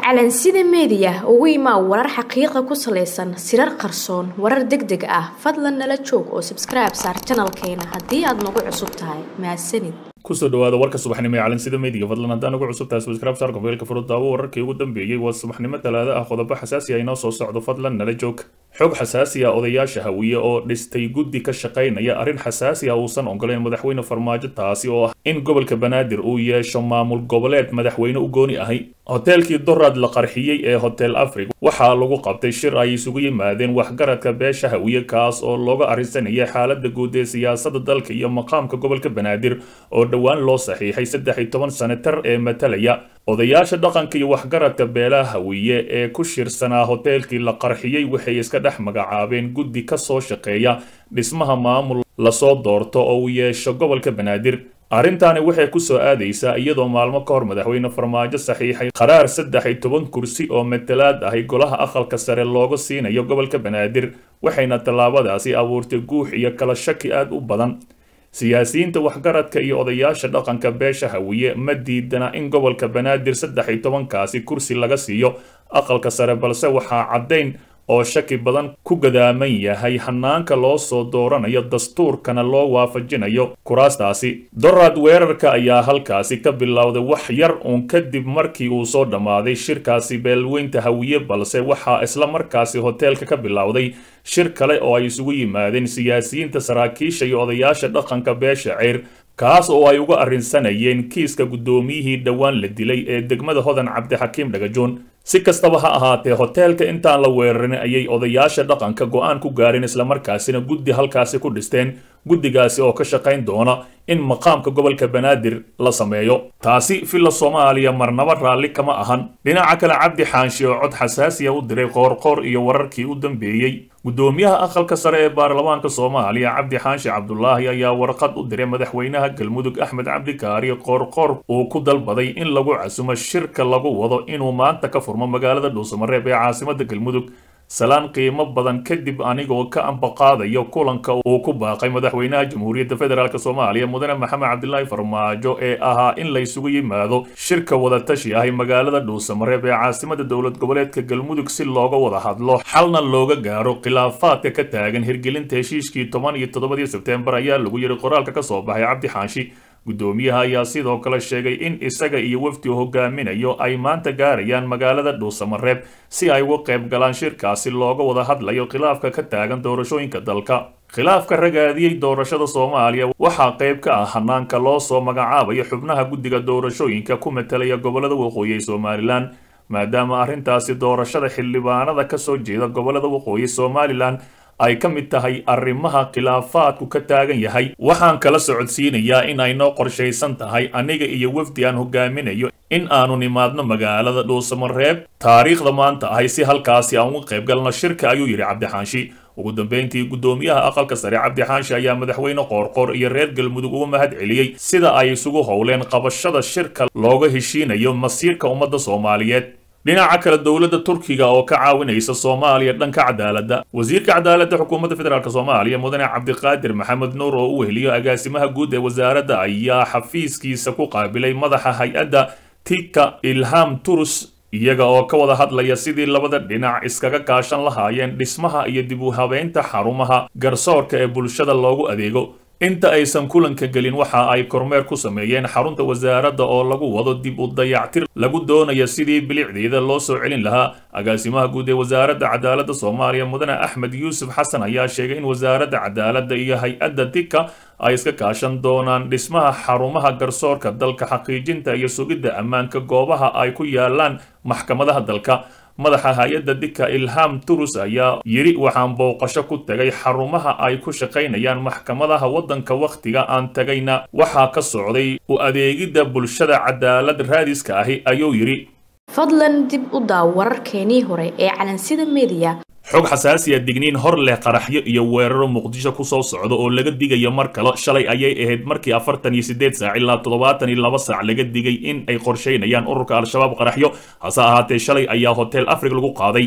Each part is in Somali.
calansida meediya ugu imaa warar xaqiiqa ku salaysan sirar qarsoon warar deg deg ah fadlan nala joog oo sabskribe saar janalkeena haddii aad nagu cusub tahay mahadsanid kusoo dhawaada warka subaxnimo ee calansida meediga fadlan haddaan ugu cusub tahay subscribe saar gobeelka furud daawo wararkii ugu dambeeyey waa subaxnimo talaado ah qodobo xasaasi ah inoo soo socdo fadlan nala joog xog xasaasi ah odayaasha hawiye oo dhistay guddi ka shaqaynaya arrin xasaasi ah uusan ogoleyn madaxweyne farmaajo taasi oo ah in gobolka banaadir uu yeesho maamul goboleed madaxweyne u gooni ahay hoteelkii dorad la qarxiyey ee hotel africa waxaa lagu qabtay shir ay isugu yimaadeen waxgaradka beesha hawiye kaas oo looga arrinsanaya xaalada guud ee siyaasada dalka iyo maqaamka gobolka banaadir oo dhowaan loo saxiixay saddex iyo toban senatar ee matalaya odayaasha dhaqanka iyo waxgaradka beelaha hawiye ee ku shirsanaa hoteelkii la qarxiyey waxay iska dhex magacaabeen guddi ka soo shaqeeya dhismaha maamul lasoo doorto oo uu yeesho gobolka banaadir arrintaani waxay ku soo aadaysaa iyadoo maalmo ka hor madaxweyne farmaajo saxiixay qaraar saddex iyo toban kursi oo matalaad ahi golaha aqalka sare looga siinayo gobolka banaadir waxayna tallaabadaasi abuurtay guux iyo kala shaki aad u badan siyaasiyiinta waxgaradka iyo odayaasha dhaqanka beesha hawiye ma diidana in gobolka banaadir saddex iyo tobankaasi kursi laga siiyo aqalka sare balse waxaa caddayn oo shaki badan ku gadaaman yahay hanaanka loo soo dooranayo dastuurkana loo waafajinayo kuraastaasi dorad weerarka ayaa halkaasi ka bilowday wax yar uun kadib markii uu soo dhammaaday shirkaasi beelweynta hawiye balse waxaa isla markaasi hoteelka ka bilowday shir kale oo ay isugu yimaadeen siyaasiyiinta saraakiisha iyo odayaasha dhaqanka beesha ceyr kaas oo ay uga arrinsanayeen kiiska guddoomiyihii dhowaan la dilay ee degmada hodan cabdixakiim dhagajoon si kastaba ha ahaatee hoteelka intaan la weerarin ayay odayaasha dhaqanka go-aan ku gaareen islamarkaasina guddi halkaasi ku dhisteen guddigaasi oo ka shaqayn doona in maqaamka gobolka banaadir la sameeyo taasi villa soomaaliya marnaba raalli kama ahan dhinaca kale cabdi xaanshi oo cod xasaasiya u diray qoorqoor iyo wararkii u dambeeyey guddoomiyaha aqalka sare ee baarlamaanka soomaaliya cabdi xaanshi cabdulaahi ayaa warqad u diray madaxweynaha galmudug axmed cabdikaari qoorqoor uu ku dalbaday in lagu casumo shirka lagu wado inuu maanta ka furmo magaalada dhuusamareeb ee caasimada galmudug salaan qiimo badan kadib anigoo ka ambaqaadayo kulanka uu ku baaqay madaxweynaha jamhuuriyadda federaalk soomaaliya mudane maxamed cabdilaahi farmaajo ee ahaa in laysugu yimaado shirka wadatashi ahi magaalada dhuusamareeb ee caasimada dowlad goboleedka galmudug si looga wada hadlo xalna looga gaaro khilaafaadka ka taagan hirgelinta heshiiskii toban iyo toddobadii sebteembar ayaa lagu yidhi qoraalka ka soo baxay cabdi xaanshi guddoomiyaha ayaa sidoo kale sheegay in isaga iyo wafdi hogaaminayo ay maanta gaarayaan magaalada dhuusamareeb si ay uga qayb galaan shirkaasi looga wada hadlayo khilaafka ka taagan doorashooyinka dalka khilaafka ragaadiyey doorashada soomaaliya waxaa qayb ka ah hanaanka loo soo magacaabayo xubnaha guddiga doorashooyinka ku matalaya gobolada waqooyi ee somalilan maadaama arrintaasi doorashada xildhibaanada ka soo jeeda gobolada waqooyi somalilan ay ka mid tahay arrimaha khilaafaadku ka taagan yahay waxaan kala socodsiinayaa in ay noo qorshaysan tahay aniga iyo wafdi aan hogaaminayo in aanu nimaadno magaalada dhuusamareeb taariikhda maanta ahay si halkaasi aan uga qayb galno shirka ayuu yidhi cabdixaanshi ugu dambeyntii guddoomiyaha aqalka sare cabdixaanshi ayaa madaxweyne qoorqoor iyo reer galmudug uga mahad celiyey sida ay isugu howleen qabashada shirka looga heshiinayo masiirka ummadda soomaaliyeed dhinaca kale dowladda turkiga oo ka caawinaysa soomaaliya dhanka cadaaladda wasiirka cadaaladda xukuumadda federaalk soomaaliya mudane cabdiqaadir maxamed nuur oo u weheliyo agaasimaha guud ee wasaaradda ayaa xafiiskiisa ku qaabilay madaxa hay-adda tika ilham turus iyaga oo ka wada hadlaya sidii labada dhinac iskaga kaashan lahaayeen dhismaha iyo dib u habeynta xarumaha garsoorka ee bulshada loogu adeego inta aysan kulanka gelin waxa ay kormeer ku sameeyeen xarunta wasaaradda oo lagu wado dib u dayactir lagu doonaya sidii bilicdeeda loo soo celin lahaa agaasimaha guud ee wasaaradda cadaaladda soomaaliya mudane axmed yuusuf xasan ayaa sheegay in wasaaradda cadaaladda iyo hay-adda dika ay iska kaashan doonaan dhismaha xarumaha garsoorka dalka xaqiijinta iyo sugidda ammaanka goobaha ay ku yaalaan maxkamadaha dalka madaxa hay-adda dika ilham turus ayaa yidhi waxaan booqasho ku tegay xarumaha ay ku shaqaynayaan maxkamadaha waddanka wakhtiga aan tagayna waxaa ka socday u adeegidda bulshada cadaalad raadiska ahi ayuu yidhi fadlan dib u daaw wararkeenii hore ee calansida meediya xog xasaasiya digniin hor leh qaraxyo iyo weeraro muqdisho ku soo socda oo laga digayo mar kale shalay ayay ahayd markii afartan iyo siddeed saac ilaa toddobaatan iyo laba saac laga digay in ay qorshaynayaan ururka al-shabaab qaraxyo hase ahaatee shalay ayaa hotel afrig lagu qaaday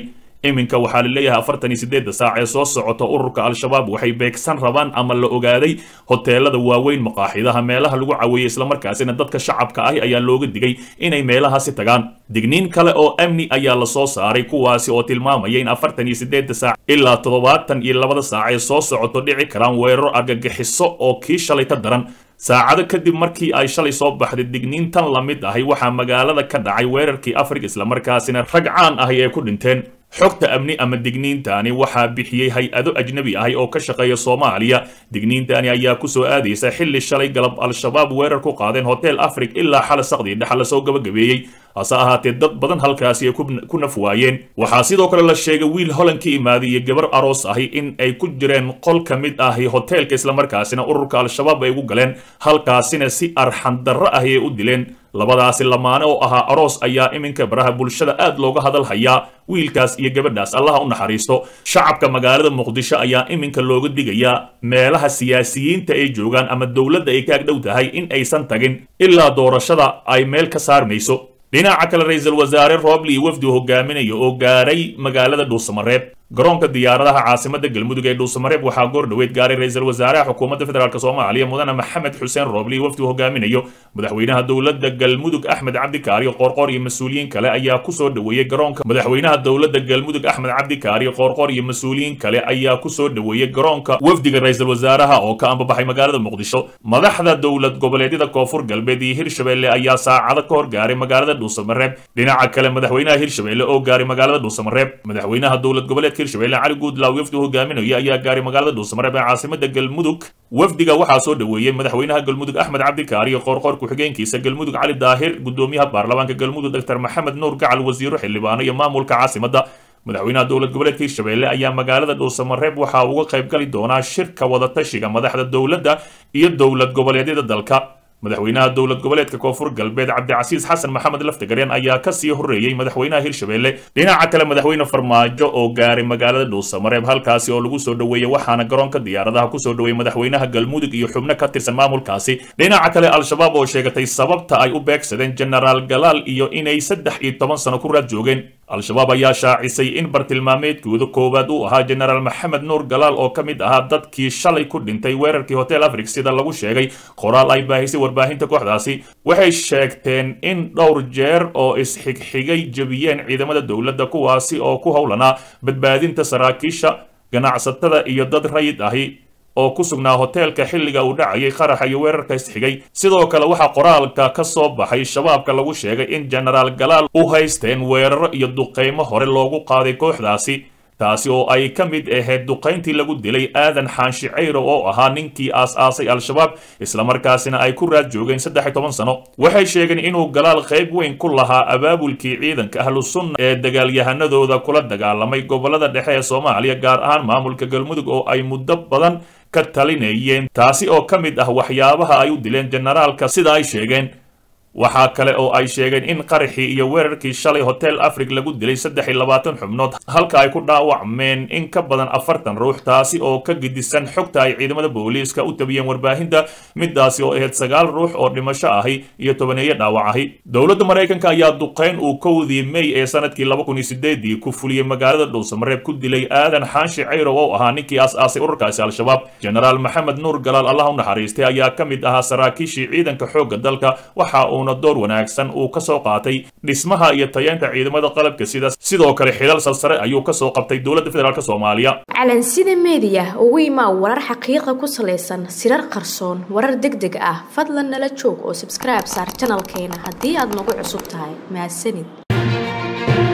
iminka waxaa la leeyahay afartan iyo sideedda saac ee soo socota ururka al-shabaab waxay beegsan rabaan ama la ogaaday hoteelada waaweyn maqaaxidaha meelaha lagu caweeyey islamarkaasina dadka shacabka ahi ayaa looga digay inay meelahaasi tagaan digniin kale oo amni ayaa lasoo saaray kuwaasi oo tilmaamaya in afartan iyo sideedda saac ilaa toddobaatan iyo labada saac ee soo socoto dhici karaan weeraro argagixiso oo kii shalay ka daran saacado kadib markii ay shalay soo baxday digniintan la mid ahay waxaa magaalada ka dhacay weerarkii afrika islamarkaasina rag caan ahi ee ku dhinteen xogta amni ama digniintani waxaa bixiyey hay-ado ajnabi ahi oo ka shaqeeya soomaaliya digniintani ayaa kusoo aadaysa xilli shalay galab al-shabaab weerar ku qaadeen hotel afrig ilaa xala saqdii dhexa lasoo gabagabeeyey hase ahaatee dad badan halkaasi ay ku naf waayeen waxaa sidoo kale la sheegay wiil holan ka imaaday iyo gabar aroos ahi in ay ku jireen qol ka mid ahi hoteelka islamarkaasina ururka al-shabaab ay ugu galeen halkaasina si arxandarro ahi ay u dileen labadaasi lamaane oo ahaa aroos ayaa iminka baraha bulshada aad looga hadal hayaa wiilkaas iyo gabadhaas allaha u naxariisto shacabka magaalada muqdisho ayaa iminka looga digayaa meelaha siyaasiyiinta ay joogaan ama dowladda ay ka agdhow tahay in aysan tagin ilaa doorashada ay meel ka saarmayso dhinaca kale ra-iisul wasaare roobli wafdi hogaaminaya oo gaaray magaalada dhuusamareeb garoonka diyaaradaha caasimada galmudug ee dhuusamareeb waxaa goor dhoweed gaaray ra-iisul wasaaraha xukuumadda federaalk soomaaliya mudane maxamed xuseen roobli wafdi hogaaminayo madaxweynaha dowladda galmudug axmed cabdikaari qoorqoor iyo mas-uuliyiin kale ayaa kusoo dhoweeyey garoonka madaxweynaha dowladda galmudug axmed cabdikaari qoorqoor iyo mas-uuliyiin kale ayaa kusoo dhoweeyey garoonka wafdiga ra-iisul wasaaraha oo ka ambabaxay magaalada muqdisho madaxda dowlad goboleedyada koonfur galbeed iyo hirshabelle ayaa saacado ka hor gaaray magaalada dhuusamareeb dhinaca kale madaxweynaha hirshabelle oo gaaray magaalada dhuusamareeb madaxweynaha dowlad goboleedka hirshabelle cali guudlaaw wafdi hogaaminaya ayaa gaaray magaalada dhuusamareeb ee caasimada galmudug wafdiga waxaa soo dhoweeyey madaxweynaha galmudug axmed cabdikaari iyo qoorqoor ku-xigeenkiisa galmudug cali daahir gudoomiyaha baarlamaanka galmudug doctor maxamed nuur gacal wasiiro xildhibaano iyo maamulka caasimada madaxweynaha dowlad goboleedka hirshabelle ayaa magaalada dhuusamareeb waxaa uga qayb gali doonaa shirka wadatashiga madaxda dowladda iyo dowlad goboleedyada dalka madaxweynaha dowlad goboleedka koonfur galbeed cabdicasiis xasan maxamed laftagareen ayaa kasii horeeyey madaxweynaha hirshabelle dhinaca kale madaxweyne farmaajo oo gaaray magaalada dhuusamareeb halkaasi oo lagu soo dhoweeyey waxaana garoonka diyaaradaha kusoo dhoweeyey madaxweynaha galmudug iyo xubno ka tirsan maamulkaasi dhinaca kale al-shabaab oo sheegatay sababta ay u beegsadeen genaraal galaal iyo inay saddex iyo toban sano ku raad joogeen al-shabaab ayaa shaacisay in bartilmaameedkooda koowaad uu ahaa genaraal maxamed nuur galaal oo ka mid ahaa dadkii shalay ku dhintay weerarkii hotel afrig sida lagu sheegay qoraal ay baahisay warbaahinta kooxdaasi waxay sheegteen in dhowr jeer oo isxigxigay jebiyeen ciidamada dowladda kuwaasi oo ku howlanaa badbaadinta saraakiisha ganacsatada iyo dad rayid ahi oo ku sugnaa hoteelka xilliga uu dhacayay qaraxa iyo weerarka isxigay sidoo kale waxaa qoraalka ka soo baxay shabaabka lagu sheegay in genaraal galaal u haysteen weeraro iyo duqeymo hore loogu qaaday kooxdaasi taasi oo ay ka mid ahayd duqayntii lagu dilay aadan xaanshi cayro oo ahaa ninkii aas-aasay al-shabaab islamarkaasina ay ku raad joogeen saddex iyo toban sano waxay sheegeen inuu galaal qayb weyn ku lahaa abaabulkii ciidanka ahlu sunna ee dagaalyahanadooda kula dagaalamay gobolada dhexe ee soomaaliya gaar ahaan maamulka galmudug oo ay muddo badan ka talinayeen taasi oo ka mid ah waxyaabaha ay u dileen generaalka sida ay sheegeen waxaa kale oo ay sheegeen in qaraxii iyo weerarkii shalay hotel afrig lagu dilay saddex iyo labaatan xubnood halka ay ku dhaawacmeen in ka badan afartan ruux taasi oo ka gidisan xogta ay ciidamada booliiska u tabiyeen warbaahinta midaasi oo ahayd sagaal ruux oo dhimasho ahi iyo tobaneeyo dhaawac ahi dowladda maraykanka ayaa duqayn uu kowdii may ee sanadkii laba kun iyo sideedii ku fuliyey magaalada dhuusamareeb ku dilay aadan xaanshi cayrow oo ahaa ninkii aas-aasay ururkaasi al-shabaab genaraal maxamed nuur galaal allah u naxariistay ayaa ka mid ahaa saraakiishii ciidanka xoogga dalka waxa uu door wanaagsan uu ka soo qaatay dhismaha iyo tayeenta ciidamada qalabka sida sidoo kale xilal salsare ayuu ka soo qabtay dowladda federaalk soomaaliya calansida meediya ugu imaa warar xaqiiqa ku salaysan sirar qarsoon warar deg deg ah fadlan nala joog oo sabskribe saar janalkeena haddii aad nagu cusub tahay mahadsanid